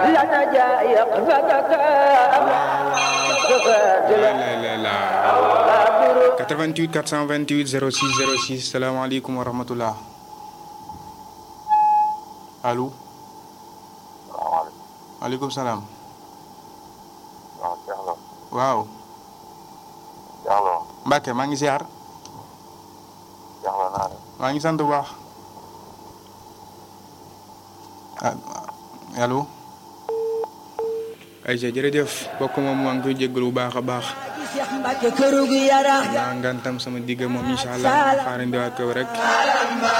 لنا جايق فتكا la 88 428 06 06 salaamaaleykum wa rahmatullah allo maaleykum salaam waaw Cheikh Lo waaw Cheikh Lo Mbacke maa ngi ziar Cheikh Lo naa def maa ngi sant bu baax ah allo ayca jërëjëf bokk moom maa ngi koy jéggalu bu baax a baax Cheikh Mbacke këru gu yara maa ngantam sama digg moom incha allah xaarandiwaat ko rek